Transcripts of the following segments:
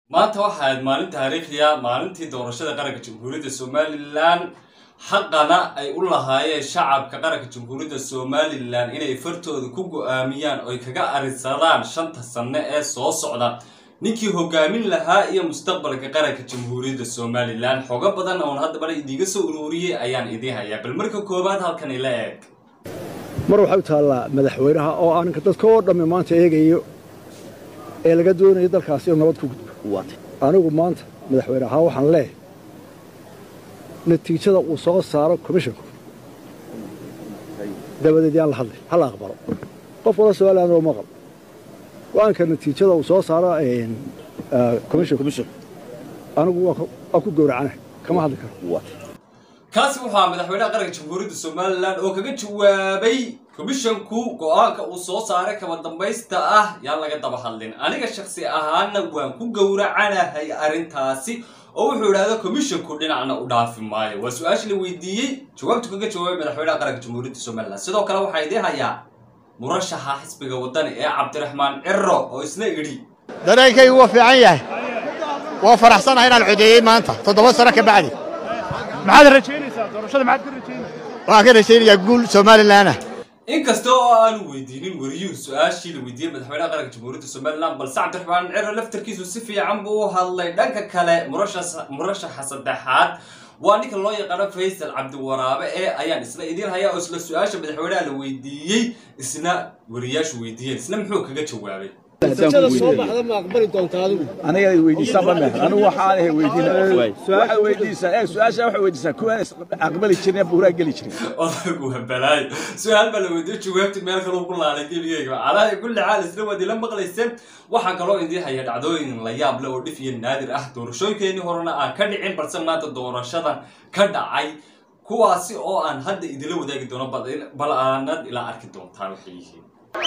maanta waxa ahayd maalin taariikhiya maalintii doorashada qaranka jamhuuriyadda somalilan xaqana ay u lahaayeen shacabka qaranka jamhuuriyadda somalilan inay fartooda ku go-aamiyaan oy kaga arinsadaan shanta sanno ee soo socda ninkii hogaamin lahaa iyo mustaqbalka qaranka jamhuuriyadda somalilan xogo badan oon haddabana idiiga soo ururiyey ayaan idiin hayaa bal marka koowaad halkan ila eeg mar waxay u taallaa madaxweynaha oo aanka dadka oo dhammi maanta eegayo ee laga doonayo dalkaasi inuu nabad ku gudbo anigu maanta madaxweyne ahaa waxaan leehay natiijada uu soo saaro komishinku dabadeed yaan la hadlay ha la aqbalo qof wada somaliland oo maqal go-aanka natiijada uu soo saaro komishinku anigu waa ku gowracana kama hadli karo kaasi wuxuu ahaa madaxweynaha qaranka jamhuuriyadda somalilan oo kaga jawaabay komishanku go-aanka uu soo saaray kaba dambaysta ah yaan laga daba hadlin aniga shaksi ahaana waan ku gowracanahay arrintaasi oo wuxuu idhahda komishanku dhinacna u dhaafi maayo waa su-aasha la weydiiyey jawaabtu kaga jawaabay madaxweynaha qaranka jamhuuriyadda somalilan sidoo kale waxaa idiin hayaa murashaxa xisbiga wadani ee cabdiraxmaan ciro oo isna idhi dareenkaygu waa fiican yahay waa faraxsanahay inaan codeeyey maanta toddoba sano ka bacdi maxaad rajaynaysaa doorashada maxaad ka rajaynaysaa waxaan ka rajaynayaa guul somalilanah inkasta oo aanu weydiinin wariyuhu su-aashii la weydiiyey madaxweynaha qaranka jamhuuriyadda somalilan balse cabdiraxmaan ciro laftarkiisu si fiican buu u hadlay dhanka kale murashaxa saddexaad waa ninka loo yaqaano faysal cabdiwaraabe ee ayaan isna idiin hayaa oo isla su-aasha madaxweynaha la weydiiyey isna wariyaashu weydiiyeen isna muxuu kaga jawaabay aniga weydiisaa ma meher anigu waxaan ahay weydiina waxaad weydiisaa ee su-aasha waxaad weydiisaa kuwaan aqbali jirin ee buuraa geli jirin odagu wabalaayo su-aal baa la weydiiyey jawaabti meel kaloo ku laalay geligeyga calaa kulli xaal isla waad ila maqlayseen waxaan kaloo idiin haya dhacdooyin la yaab leh oo dhif iyo naadir ah doorashooyinkeenii horena aan ka dhicin balse maanta doorashadan ka dhacay kuwaasi oo aan hadda idila wadaagi doono bal aanad ilaa arki doontaan waxay yihiin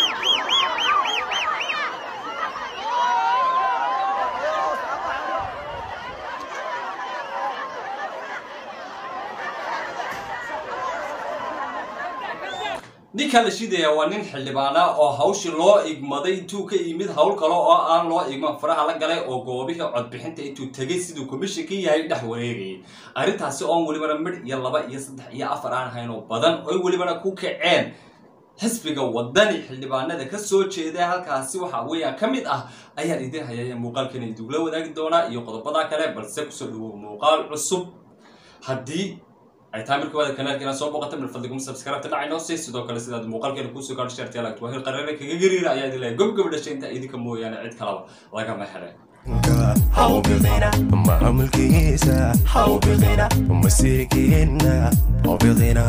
ninka la shidaya waa nin xildhibaana oo hawshii loo igmaday intuu ka yimid hawl kale oo aan loo igman faraha la galay oo goobihii codbixinta intuu tegay siduu komishanka yahay dhex wareegayay arrintaasi oon welibana midh iyo laba iyo saddex iyo afar aan ahayn oo badan oy welibana ku kaceen xisbiga wadani xildhibaanada ka soo jeeda halkaasi waxa weeyaan ka mid ah ayaan idiin hayaya muuqaalkeena idugula wadaagi doonaa iyo qodobada kale balse kusoo dhawow muuqaal cusub haddii ay tahay markii waada kanaalkeena soo booqata mil fadlikum subscribe dhacay noo sii sidoo kale sidaad muuqaalkeena kuusoo gaadho shartiya lagtu wahil qareere kaga gariira ayaa idin leeyahay gob gob dhashay inta idinka mooyaane cid kalaba lagama helay maamulkiisa hawbidina masiirkiina hawbidina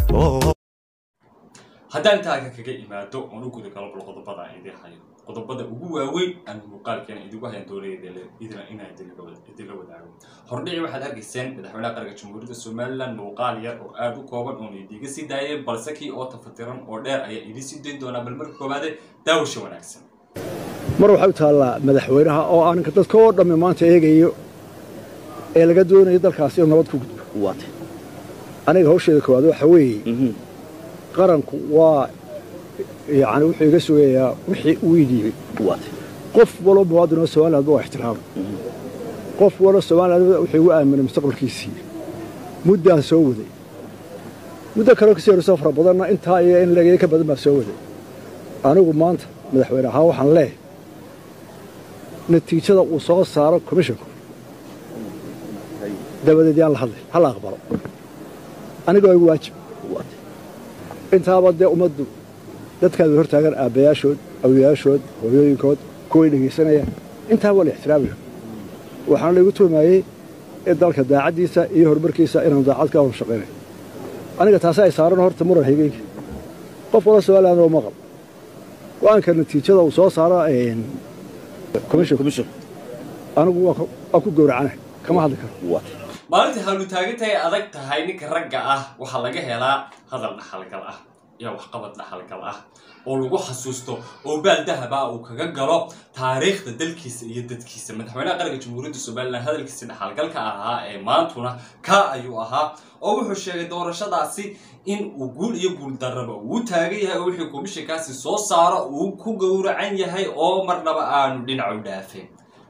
haddaan intaaka kaga imaado oon u guda galo bal qodobada aan idiin hayo qodobada ugu waaweyn aan muuqaalkeena idigu hayan doonaya inaan idinla wadaago hordhici waxaad arkayseen madaxweynaha qaranka jamhuuriyadda somalilan muuqaal yar oo aada u kooban oon idiga sii daayay balse kii oo tafatiran oo dheer ayaa idiin sii dayn doonaa bal marka koowaade daawasha wanaagsan mar waxay u taallaa madaxweynaha oo aanka dadka oo dhammi maanta eegayo ee laga doonayo dalkaasi inuu nabad ku gudbo aniga hawsheeda koowaad waxa weeye qaranku waa yani wuxuu iga sugayaa wixii uu idhiibay qof waloo muwaadinoo somaliland waa ixtiraama qof waloo somaliland wuxuu igu aaminay mustaqbalkiisii muddaan soo waday muddo kaleo kasii horreysoo fara badanna intaa iyo in lageeda ka badan baa soo waday anigu maanta madaxweyne ahaa waxaan leehay natiijada uu soo saaro komishinku dabadeed yaan la hadlay ha la aqbalo aniga waa igu waajib intaaba dee ummaddu dadkaadu hor taagan aabbayaashood awliyaashood hooyooyinkood kuway dhegaysanayaan intaaba waa la ixtiraamayo waxaana laygu tuhmaayey in dalka daacaddiisa iyo horumarkiisa inaan daacad ka hor shaqaynayo aniga taasi ay saaran horta muran higeyga qof wala somaliland oo maqal go-aanka natiijada uu soo saaro komishinku anigu waa ku gowracana kama hadli karo maalintii hawlutaagintay adag tahay ninka ragga ah waxaa laga helaa hadal dhaxalgal ah iyo waxqabad dhaxalgal ah oo lagu xasuusto oo baal dahaba uu kaga galo taariikhda dalkiisa iyo dadkiisa madaxweynaha qaranka jamhuuriyadda somalilan hadalkiisa dhaxalgalka ahaa ee maantuna ka ayuu ahaa oo wuxuu sheegay doorashadaasi in uu guul iyo guul darraba uu taagan yahay oo wixii komishankaasi soo saaro uu ku gowracan yahay oo marnaba aanu dhinacu dhaafeen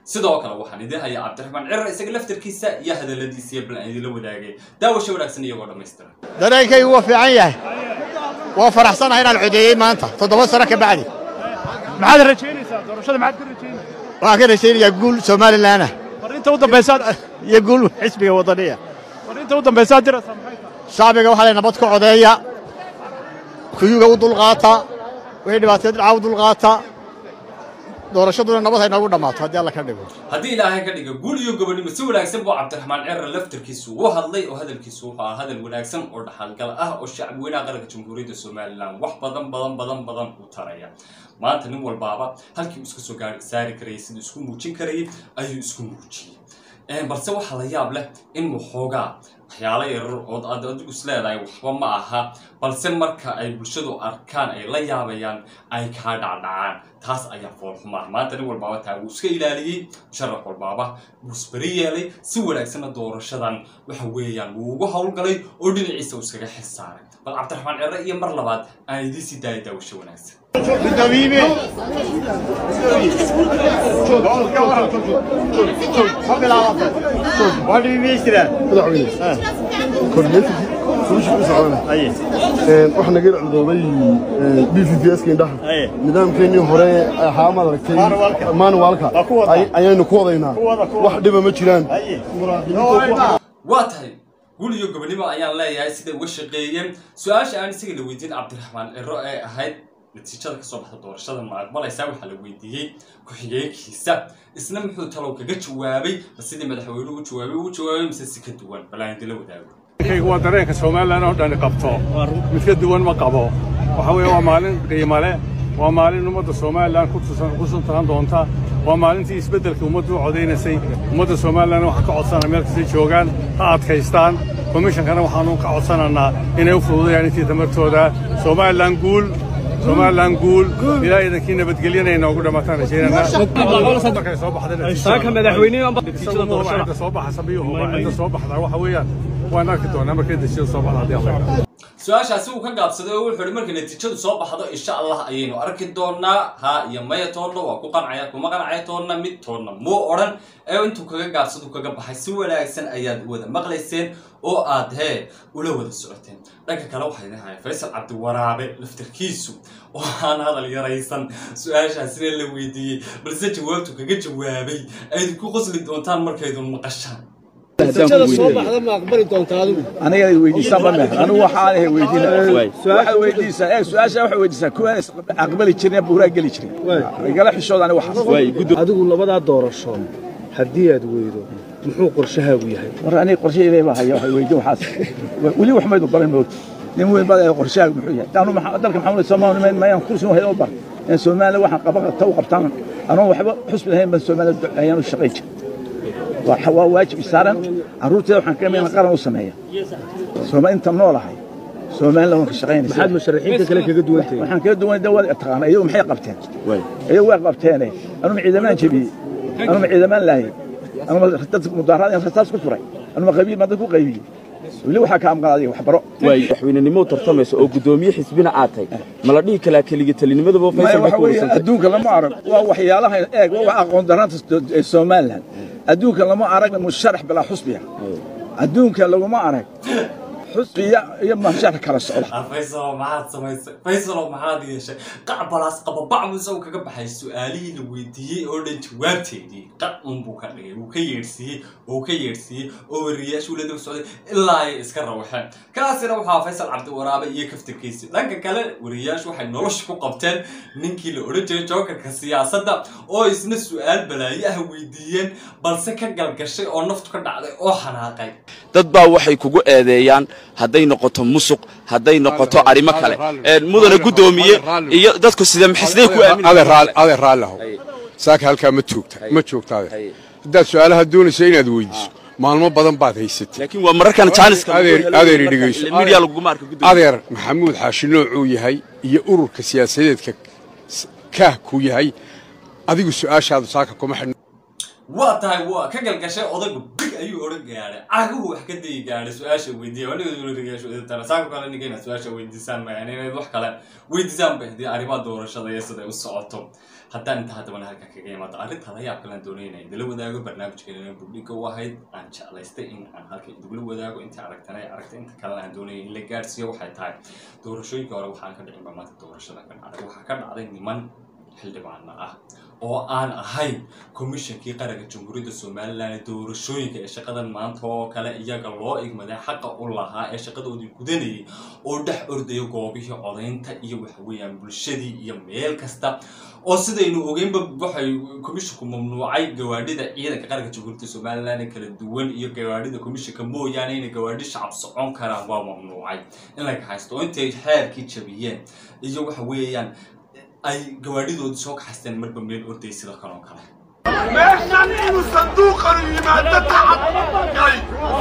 sidoo kale waxaan idin hayaa cabdiraxmaan cirar isaga laftarkiisa iyo hadaladiisa iyo bal aan idinla wadaagay daawasho wanaagsan iyagoo dhammaystiran dareenkaygu waa fiican yahay waa faraxsanahay inaan codeeyey maanta toddoba sano ka bacdi maxaad rajaynaysaa doorashada maxaad ka rajaynaysaa waxaan ka rajaynayaa guul somalilanah fariinta u dambaysaad iyo guul xisbiga waddaniya fariinta u dambaysaad diraysaa maxay tahay shacbiga waxaa lay nabad ku codeeya kuyuga u dulqaata wixii dhibaataya dhinaca u dulqaata doorashaduna nabad hay noogu dhammaato haddii alla ka dhigo haddii ilaahay ka dhiga guul iyo gobonimo si wanaagsan buu cabdiraxmaan cirar laftarkiisu u hadlay oo hadalkiisu wuxuu ahaa hadal wanaagsan oo dhaxalgal ah oo shacbi weynaha qaranka jamhuuriyadda somalilan wax badan badan badan badan u taraya maanta nin walbaaba halkii uu iska soo gaari saari karayay siduu isku muujin karayay ayuu isku muujiyey balse waxaa la yaab leh in waxoogaa waxyaalo yarar ood aad adigu is leedahay waxba ma aha balse marka ay bulshadu arkaan ay la yaabayaan ay kaa dhacdhacaan taas ayaa foolxumaan maanta nin walbaaba taa wuu iska ilaaliyey sharax walbaaba wuu isbari yeelay si wanaagsanna doorashadan waxa weeyaan wuu ugu howlgalay oo dhinaciisa uu iskaga xil saaray bal cabdiraxmaan cere iyo mar labaad aan idiin sii daaya daawasho wanaagsan waxaa naga cudooday b v p s indhaha nidaamkeennii hore ahaa maad aragtay manuwaalka ayaynu ku wadaynaa wax dhiba ma jiraan waa tahay guul iyo gobonimo ayaan leeyahay siday uga shaqeeyeen su-aasha aan isaga la weydiin cabdiraxmaan ciro ee ahayd natiijada kasoo baxda doorashada ma aqbalaysaa waxaa la weydiiyey ku-xigeenkiisa isna muxuu talow kaga jawaabay ma sidii madaxweynuhu u jawaabay uu jawaabay mise si ka duwan bal aan idinla wadaago kaygu waa dareenka somalilan oo dhani qabto mid ka duwan ma qabo waxa weeye waa maalin qiimo leh waa maalin ummadda somalilan ku tusan- ku suntaan doonta waa maalintii isbeddelka ummaddu u codaynaysay ummadda somalilan waxaan ka codsanaa meel kastay joogaan ha adkaystaan komishankana waxaanu ka codsanaynaa inay u fududayaan intii tamartooda somalilan guul somalilan guul ilaa idankii nabadgelyana inoogu dhamaataan rajaynanaa markay soo baxda soo baxa sabiyuhu cidda soo baxda waxa weeyaan waan arki doonaa markay natiijada soo baxda haddii alla yidhaahdo. su-aashaasi uu ka gaabsaday oo wuxuu ihi markay natiijadu soo baxdo insha allah ayaynu arki doonaa ha iyo maya toonna waa ku qancaya kuma qancaya toonna mid toonna muu odhan ee intuu kaga gaabsadu kaga baxay si wanaagsan ayaad wada maqlayseen oo aad hee ula wada socoteen dhanka kale waxaa idin haya faysal cabdiwaraabe laftarkiisu oo aan hadal yaraysan su-aashaasina la weydiiyey balse jawaabtu kaga jawaabay ayd ku qosli doontaan markaydun maqashaan aniga weydiisaa ma meher anigu waxaan ahay weydiina waxaad weydiisaa ee su-aasha waxaad weydiisaa kuwaan is aqbali jirin ee buuraa geli jirin igala xishooda aniga waxaas adigu labadaa doorasho haddii aad weydo muxuu qorshahaagu yahay war aniga qorshahayda baa haya waxay weydiin waxaas weli wax maydu baran moogta nin weyn baa ee qorshahaagu muxuu yahay anu maxaa dalka maxaa wala soomaaliya mayaan kursi u haydo bar in soomaaliya waxaan qaba qabta u qabtaan anoo waxba xusbi lahayn baan soomaaliya ayaan u shaqayn jiray waa waa waajib saaran carruurteeda waxaan ka mid qaran u sameeya sooma inta noolahay soomaaliya waan ka shaqaynaysa maxaad musharaxiinta kale kaga duwan tahay waxaan kala duwan dawad taqaana iyagu maxay qabteen iyagu way qabteene anuma ciidamaan jebiyey anuma ciidamaan laayay anuma dad mudaaraad aan rasaas ku furay anuma qabiil baan dad ku qaybiyey weli waxaa ka amqan adiga waxbaro madaxweynenimo tartamaysa oo guddoomiye xisbina aad tahay ma la dhihi kalaa keligii talinimadaba maya faysal waxa weeye adduunka lama arag waa waxyaalaha eeg waa wax aqoon darranta ee somaliland adduunka lama arag musharax bilaa xusbiya adduunka laguma arag xusbiya iyo musharax kala socda faysalo maxaad samaysay faysalo maxaad yeeshay qacbalaas qababac buu isagu kaga baxay su-aalihii la weydiiyey oo dhan jawaabteedii qac unbuu ka dhigay wuu ka yeedhsiiyey oo ka yeedhsiiyey oo wariyaashuu la daba socday ilaa ay iska rawaxeen kaasina waxaa faysal cabdiwaraabe iyo kaftirkiisi dhanka kale wariyaashu waxay nolosha ku qabteen ninkii la odhan jiray jookarka siyaasadda oo isna su-aal balaayo ah weydiiyeen balse ka galgashay oo naftu ka dhacday oo xanaaqay dad baa waxay kugu eedeeyaan hadday noqoto musuq hadday noqoto arrimo kale Een, mudana guddoomiye iyo dadku sida maxisday ku aamin adeer raallihow saaka halkaa ma joogta ma joogta adeer haddaad su-aalaha doonayso inaad weydiiso maalmo badan baad haysatay laakiin waa mararkan jaaniska adeer adeer i dhegeyso media laguma arka guddoomiye adeer maxamuud xaashi noocuu yahay iyo ururka siyaasadeedka s- kaah ku yahay adigu su-aashaadu saaka kuma xidhna waa tahay waa ka galgashay odaygu big ayuu odhan gaadhay caguhu wax ka dayi gaadhay su-aasha weydiiya anigasaako kale ninka inaad su-aasha weydiisaan mayaan inayd wax kale weydiisaan bay haddii arrimaha doorashada iyo siday u socoto haddaan inta haddabana halka kaga imaado arrinta la yaab kalaan doonayna idila wadaago barnaamijkeena bugdhiga u ahayd aan jeclaystay in aan halka idugula wadaago intii aragtana ay aragtay inta kalena aan doonayay in la gaadhsiiyo waxay tahay doorashooyinka hore waxaan ka dhicin baa maanta doorashada ka dhacday waxaa ka dhacday niman xildhibaana ah oo aan ahayn komishankii qaranka jamhuuriyadda somalilan ee doorashooyinka ee shaqadan maanta oo kale iyaga loo igmaday xaqa u lahaa ee shaqadoodii gudanayay oo dhex ordaya goobihii codaynta iyo waxaweeyaan bulshadii iyo meel kasta oo sidaynu ogeynba waxay komishanku mamnuucay gawaadhida ciidanka qaranka jamhuuriyadda somalilan ee kala duwan iyo gawaadhida komishanka mooyaane inay gawaadhi shacab socon karaan waa mamnuucay in laga haysto oo intay xeerkii jabiyeen iyo waxa weeyaan ay gawaadhidoodii soo kaxaysteen marba meel orday sida kan oo kale meeshan inuu sanduuqanu yimaado tacab galay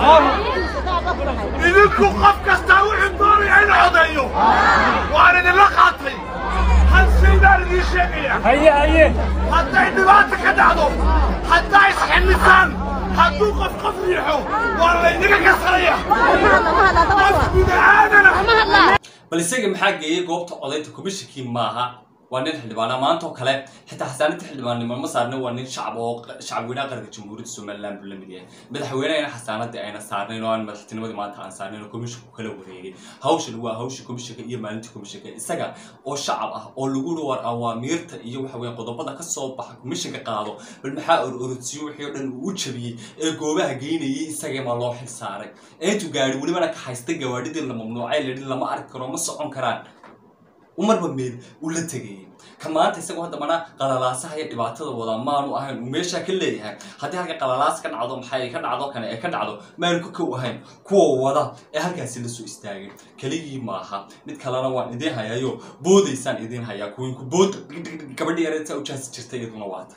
idinku qof kastaa wuxuu doonaya in codeeyo waan idinla qaatay hal shay baan idiin sheegaya hadday dhibaata ka dhacdo haddaa isxillisaan hadduu qof qof riixo waa laydiga kasanaya qof gudahaadana bal isaga maxaa geeyey goobta codaynta komishankii maaha waa nin xildhibaana maanta oo kale xitaa xasaanadda xildhibaannimo ma saarnin waa nin shacab oo shacab weynaha qaranka jamhuuriyadda somaliland buu la mid yahay madaxweynehayna xasaanadii ayna saarnayn oo aan madaxtinimadii maanta aan saarnayn oo komishinku kala wareegay hawshan waa hawshii komishanka iyo maalintii komishanka isaga oo shacab ah oo lagu uri war awaamiirta iyo waxa weeye qodobada ka soo baxa komishanka qaado bal maxaa or orodsiyo wixii oo dhan uu u jabiyey ee goobaha geynayay isagii ma loo xil saaray ee intuu gaadhi welibana ka haysta gawaadhidii la mamnuucay layidhi lama arki karo ma socon karaan umarba meel uu la tegayay ka maanta isagoo haddamana qalalaasaha iyo dhibaatada wada maanu ahayn uu meeshaa ka leeyahay haddii halka qalalaas ka dhacdo maxay ka dhacdo kane ee ka dhacdo maanu ka kow ahayn kuwa wada ee halkaasi la soo istaagay keligii maaha mid kalena waan idiin hayayo boodaysaan idiin hayaa kuwiinku bood gabadhi yareedsa u jaasi jirtay iyaduna waata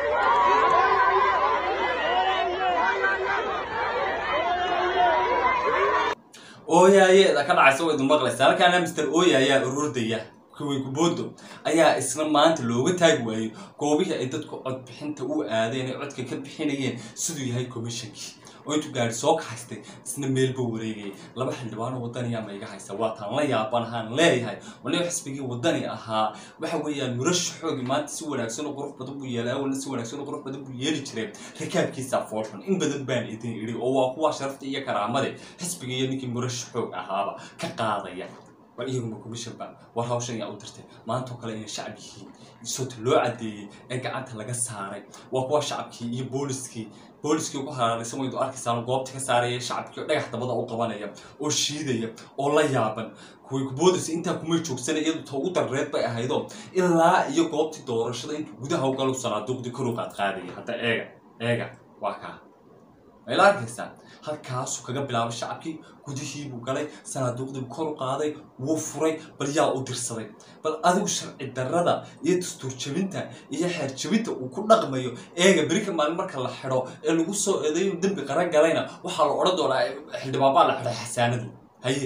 ooyaayeeda ka dhacaysa waa idin maqlaysa halkaana mister ooyaayaa ururdaya kuwii kuboodo ayaa isna maanta looga taagi waayey goobihii ay dadku codbixinta u aadeen ay codka ka bixinayeen siduu yahay komishankii oo intuu gaari soo kaxaystay isna meelba wareegayay laba xildhibaano wadaniya ma iga haysa waa taan la yaabanahaan leeyahay waliba xisbigii wadani ahaa waxa weeyaan murashaxoogii maanta si wanaagsan oo qurux badan buu yeelay awalna si wanaagsan oo qurux badan buu yeeli jiray rakaabkiisa foolxun in badan baan idin idhi oo waa kuwa sharafta iyo karaamade xisbiga iyo ninkii murashaxoog ahaaba ka qaadaya war iyaguma komishanba war hawshan yaa u dirtay maantoo kale inay shacab yihiin soota loo caddeeyey ee gacanta laga saaray waa kuwa shacabkii iyo booliskii booliskii ugu haraaraysan waydu arkaysaan goobta ka saaraya shacabkii oo dhagax dabada u qabanaya oo shiidaya oo la yaaban kuwii kuboodaysa intaa kumay joogsanay iyadu ta ugu darreed bay ahaydoo ilaa iyo goobtii doorashada intuu gudaha u galo sanaaduuqdii kor u qaad qaadaya hadda eega eega waa kaa mayla arkaysaa halkaasuu kaga bilaabay shacabkii gudihii buu galay sanaaduuqdii buu kor u qaaday wuu furay bal yaa u dirsaday bal adigu sharci darrada iyo dastuur jabinta iyo xeer jabinta uu ku dhaqmayo eega berika maalin marka la xidho ee lagu soo eedayo dembi qaran galayna waxaa la odhan doonaa xildhibaan baa la xidhay xasaanadu haye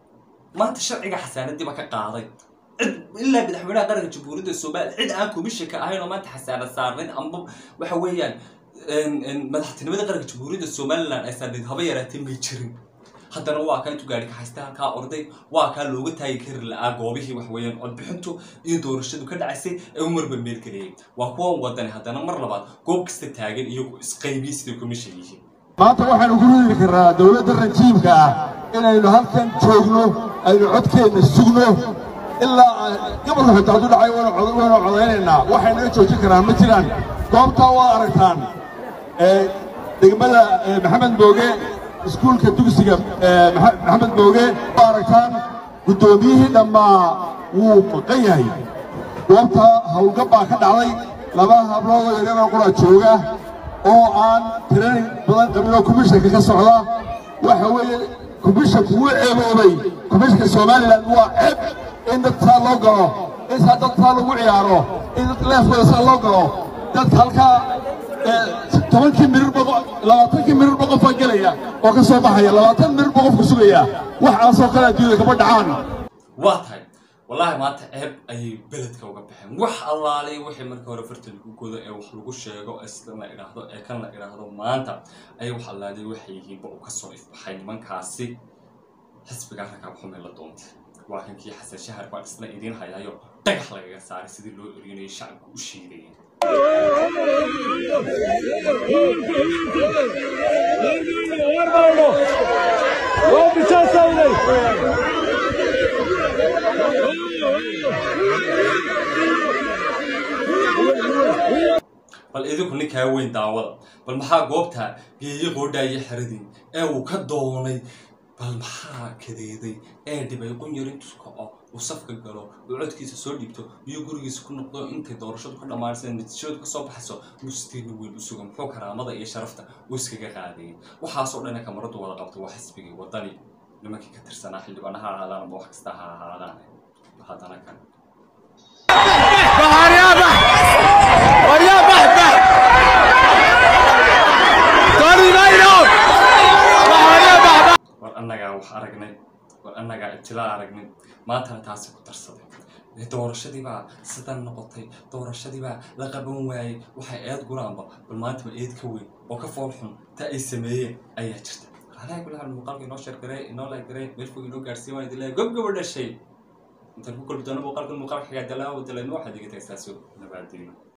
maanta sharciga xasaanadiiba ka qaaday cid ilaa madaxweynaha qaranka jamhuuriyadda soomaaliya cid aan komishanka ahayn oo maanta xasaanad saarnayn amba waxa weeyaan madaxtinimada qaranka jamhuuriyadda somalilan ay saarnayd haba yaraatee may jirin haddana waa kaa intuu gaari ka haysta halkaa orday waa kaa looga taagi kari la'aa goobihii wax weeyaan codbixintu iyo doorashadu ka dhacaysay ee u marba meel geliyay waa kuwan wadani haddana mar labaad goob kasta taagan iyagu isqaybiye siday komishan yihiin maanta waxaanu ku ridi karnaa dowladda rajiimka ah inaynu halkan joogno aynu codkeenna sugno ilaa gobolka xitaa hadduu dhacay waynu codaynaynaa waxaynaga joojin karaan ma jiraan goobtaa waa aragtaan degmada maxamed mooge iskuulka dugsiga maxamed mooge waa aragtaan guddoomiyihii dhammaa wuu maqan yahay goobta hawlgab baa ka dhacday laba habloodoo yaryaroo qura jooga oo aan tiranin badan qabin oo komishanka ka socda waxa weeye komishanku wuu ceeboobay komishanka somalilan waa ceeb in dad saa loo galo in saa dad saa lagu ciyaaro in dad leefkooda saa loo galo dadka halkaa tobankii mirir labaatankii mirir ba qofaa gelaya oo ka soo baxaya labaatan mirir ba qofku sugaya waxaasoo kale adduunyada kama dhacaan waa tahay wallaahi maanta ceeb ayay beledka uga baxeen wax allaale wixii markii hore farta lagu godo ee wax lagu sheego ee sidan la idhaahdo ee kan la idhaahdo maanta ayay wax allaale waxay yihiinba uu kasoo ifbaxay nimankaasi xisbiga rakaab xume la doontay waa kankii xasan shahar baan isna idiin hayayo dhagax lagaga saaray sidii loo erinayo shacabku u shiidayeen bal idinku ninkaa weyn daawada bal maxaa goobta geeye qoodhaaye xeradii ee uu ka doonay bal maxaa kadeeday ee dhibay qunyar intuu kaco uu safka galo uu codkiisa soo dhiibto iyo gurigiisa ku noqdo intay doorashadu ka dhammaanaysa natiijadu ka soo baxayso mustiina weyn u suga muxuu karaamada iyo sharafta uu iskaga qaadayay waxaasoo dhana kamaradu wada qabto waa xisbigii wadani nimankii ka tirsanaa xildhibaanaha ahaadaan ama wax kasta ha ahaadaan haddana kan war annagaa wax aragnay war annagaa ibtilaa aragnay maantana taasi ku darsaday Ee, doorashadiibaa sidan noqotay doorashadiibaa la qaban waayey waxay eed guraanba bal maantaba eed ka weyn oo ka fool xun ta ay sameeyeen ayaa jirta alaha kulaha muuqaalka inoo sheergaree inoo lagaree meel fog inoo gaarsiin waan idin leeyahay gobgaba dhashay intaan ku kolbi doono muuqaalkan muuqaalka xigaa dalaa wadalayn waxaad iga tagtaaso nabaadiino